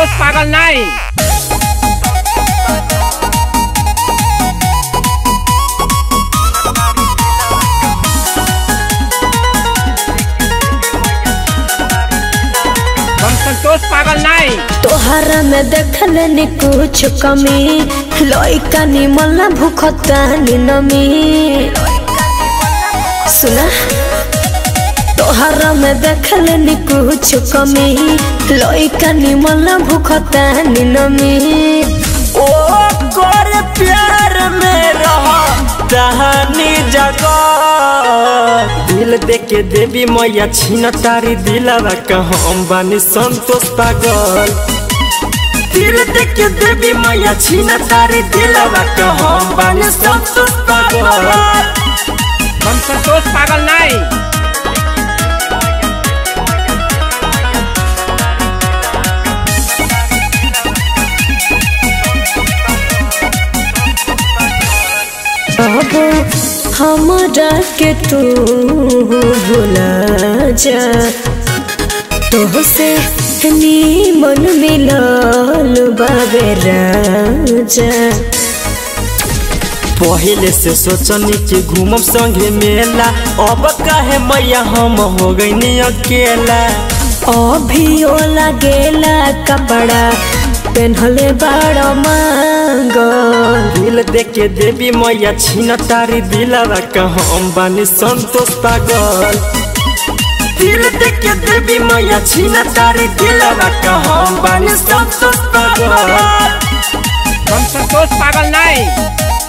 संतोष पागल नहीं हम संतोष पागल नहीं तोहरा में देखल नि कुछ कमी लइका निमन ना भूखता नि नमी सुना तोहरा में देखल नि कुछ कमी लइका निमन ना भूखता नि नमी ओ कर प्यार में रहा दहानी जगह दिल दे के देवी मैया छीन तारी दिलवा हम बानी संतोष पागल दिल दे के देवी मैया छीन तारी दिलवा हम बानी संतोष पागल हम संतोष पागल नहीं अब हमरा के तू भुला जा तोहसे नीमन मिलल बाबे राजा पहले से सोचनी कि घूमब संगे मेला अब काहे मैया हम हो गई अकेला अभियो लागेला कपड़ा पेन्हले बड़ मांगल दिल दे के देवी मैया छीन तारी दिलवा हम बानी संतोष पागल दिल दे के देवी मैया छीन तारी दिलवा हम बानी संतोष पागल हम संतोष पागल नहीं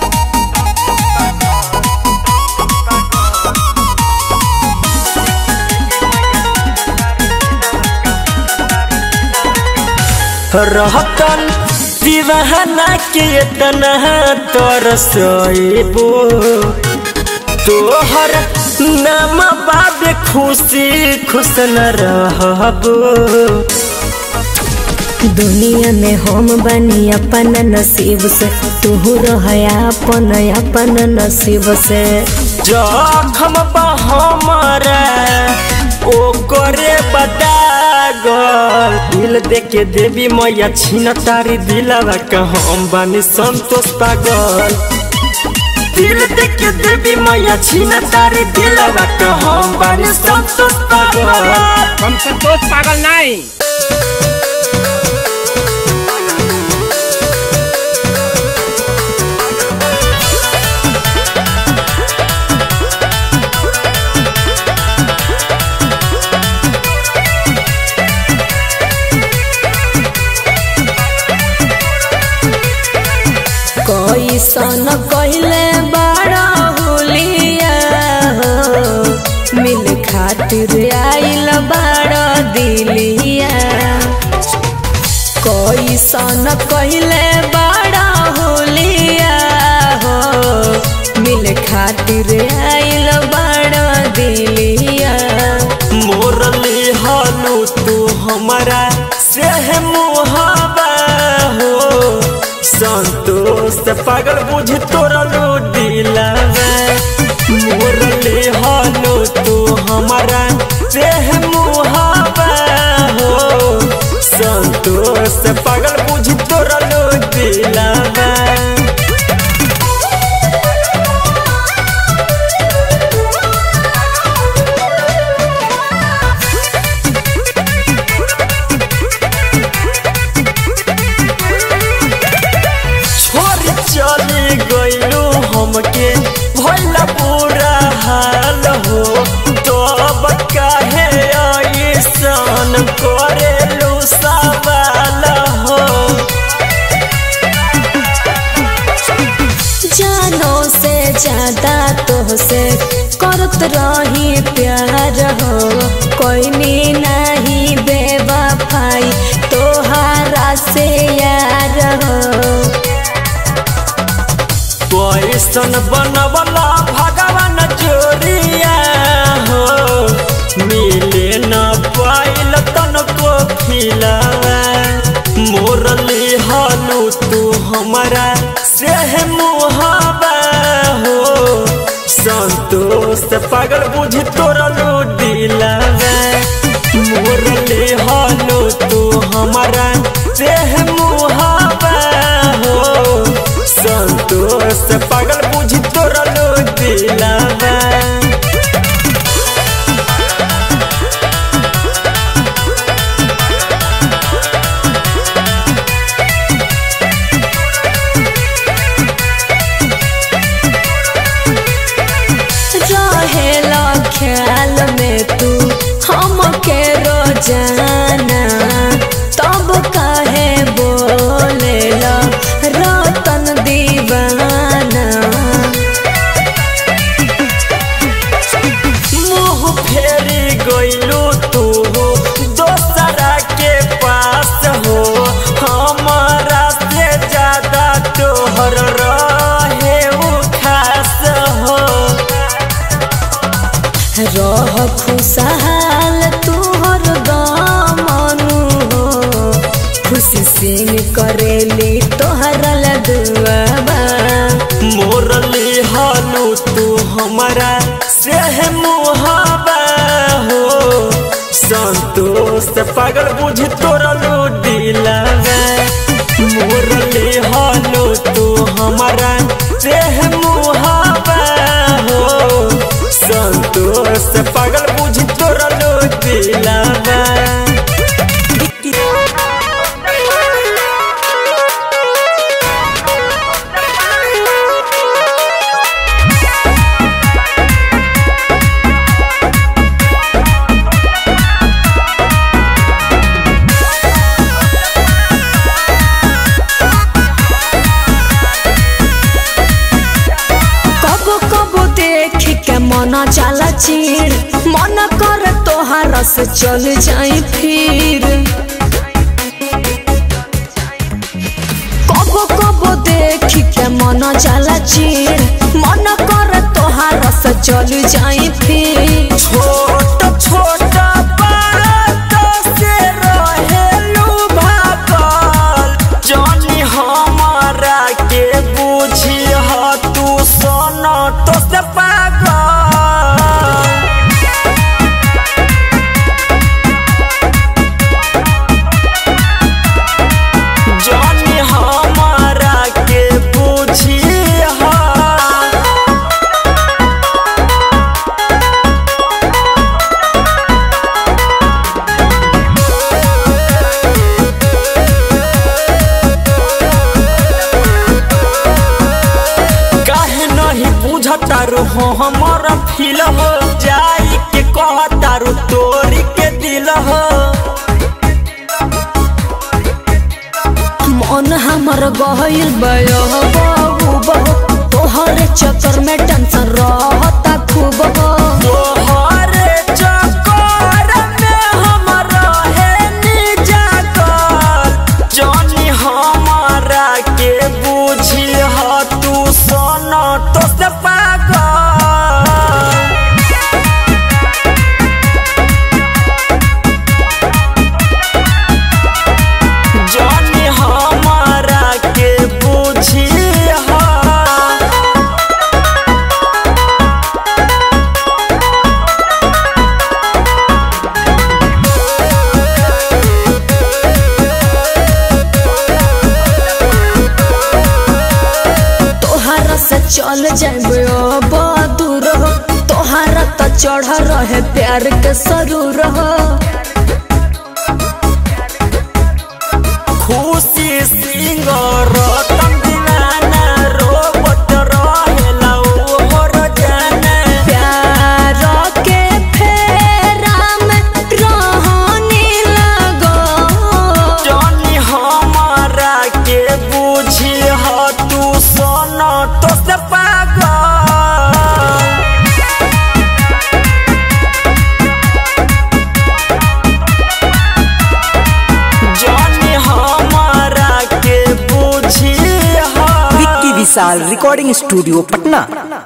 रहतन दीवाना के इतना तरसबो तोहर नाम बाबे खुशी खुश न रहबो दुनिया में हम बनी अपन नसीब से तू रह अपन अपन नसीब से जखम बा हमारा ओ करे बदागल दिल दे के देवी मैया छीन तारी दिलवा हम बानी संतोष पागल दिल दे के देवी मैया छीन तारी दिलवा हम बानी संतोष पागल हम संतोष पागल नहीं कैसन कहले बड़ा हुलिया हो मिल खातिर आइल बड़ा दिलिया कैसन कहले बड़ा हुलिया हो मिल खातिर आइल बड़ा दिलिया मोरली हालू तू हमारा से मुहाबा हो संतोष पागल बुझ तोरा लो दिलावा मोरली हालू तू हमारा से मुहाबा हो संतोष पागल बुझ तोरा लो दिलावा छोरी चली गईलू हमके भैला पूरा हाल हो तो अब काहे ऐसन करेलू सवाल हो जानो से ज्यादा तोहसे करत रही प्यार हो कोई नहीं बेवफाई तोहारा से यार हो कैसन बनवला भगवान जोरिया हो मिले न पाइल तनको खिलावा मोरली हालू तू हमारा से मुहाबा हो संतोष पागल बुझ तोरा लो दिलावा मोरली हालू तू हमारा से ख्याल में तू हम के रोजाना तब काहे बोले रतन दीवाना मुँह फेरी गइलू तू दोसरा के पास हो हमारा से ज्यादा तोहर रहे उ खास हो रह खुशहाल तोहर दामनु हो खुशी सिंह करेली तोहर लदुआबा मोरली हालू तू हमारा से मुहाबा हो संतोष पागल बुझ तोरलू दिलावा मोरली हालू तू हमारा से मुहाबा हो संतोष पागल बुझ तोरलू दिलावा कबो कबो देख के मन जाला चीर मन कर तोहार से चल जाई फिर कबो कबो देख के मन जाला चीर मन कर तोहार से चल जाई फिर छोट छोट बात से रहेलू भागल जानी हमारा के बुझी ह तू सोना तो से पागल जानी हमारा के बुझी ह काहे नहीं बुझतारू हो हमर फील हो जाई के कहतारू तोरी के दिल हो मन हमर गहिल बयो बाबू बहु तोहरे चक्कर में टेंशन रहता खूब हो तोहरे चक्कर में हम रहे निजाकल जानी हमारा के बुझी ह तू सोना तो से पागल जानी हमारा के बुझी ह तोहरा से चल जाबे अब दूर हो तोहरा त चढ़ रहे प्यार के सरूर हो खुशी सिंह रतन दीवाना रोबत रहेला ओहर जाना प्यार के फेरा में रहनी लगो जानी हमारा के बुझी ह तू सोना तो से पागल जानी हमारा के बुझी ह विक्की विशाल रिकॉर्डिंग स्टूडियो पटना